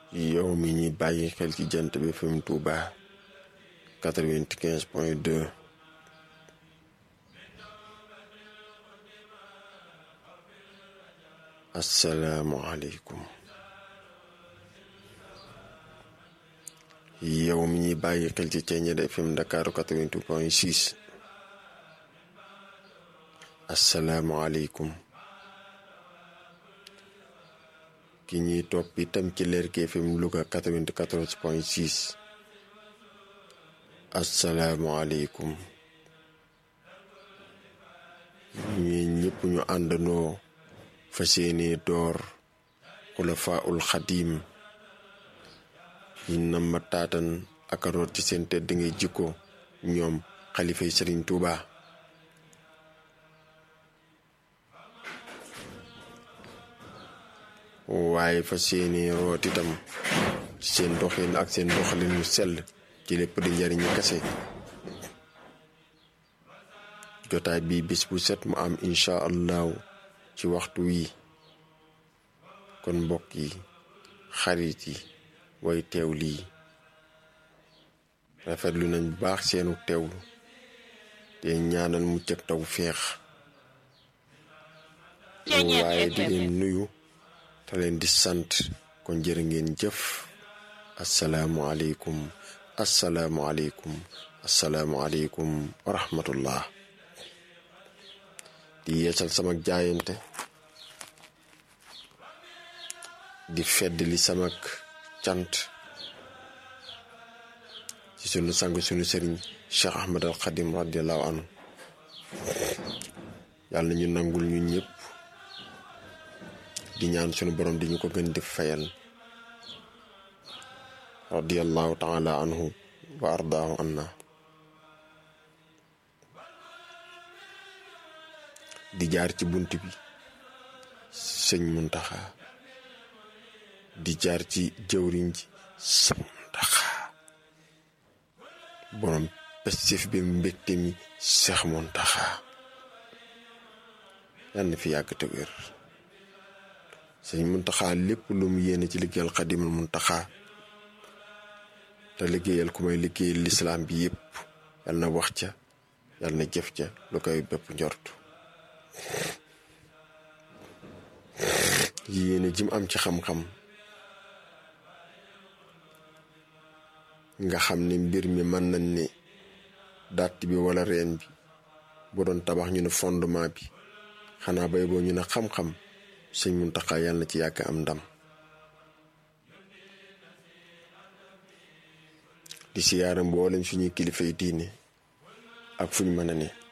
yow mi ñi bàyyi xel ci jant bi FM Touba 95 point 2 asalaamualeykum yow mi ñuy bàyyi xel ci Thiéniere FM Ndakaaru 88 point 6 asalaamualeykum ki ñuy topp itam ci Lergui FM Louga 94 point 6 asalaamualeykum ñi ñëpp ñu àndandoo fas yéene door xulafaa ul xadiim ñi nam ma taatan ak a root ci seen tedd ngay jikko ñoom xalifay sëriñ Tuuba waaye fas yéene root itam ci seen doxin ak seen doxalin mu sell ci lépp di njariñu kese jotaay bi bis bu set mu am incha allahu ci waxtu wi kon mbokk yi xarit yi way teew lii rafetlu nañ bu baax seenu teewlu te ñaanal mucc ak taw feex waaye di leen nuyu te leen di sant kon jërë ngeen jëf asalaamualeykum asalaamualeykum asalaamualeykum wa rahmatullah di yeesal sama jaayante di fedd li samak cant ci sunu sang sunu sëriñ Cheikh Ahmad al Xadim radiallahu anhu yàlla ñu nangul ñu ñëpp di ñaan sunu borom di ñu ko gën di fayal radiallahu taala anhu wa ardaahu anna di jaar ci bunt bi sëñ Muntaxa di jaar ci jëwriñ ji sëñ Muntaxa borom pestif bi mbégte mi Seex Muntaxa yal na fi yàgg te wér sëñ Muntaxa lépp lu mu yéene ci liggéeyal Xadimul Muntaxa te liggéeyal ku may liggéeyal lislaam bi yépp yal na wax ca yal na jëf ca lu koy bépp njortu yéene jim am ci xam-xam nga xam ne mbir mi mën nañ ne dàtt bi wala reen bi bu doon tabax ñu ne fondement bi xanaa bay boo ñu ne xam-xam sëñ Muntaxa yàlla na ci yàgg am ndam di siyaara mboolem suñuy kilifay diine ak fuñ mën a ne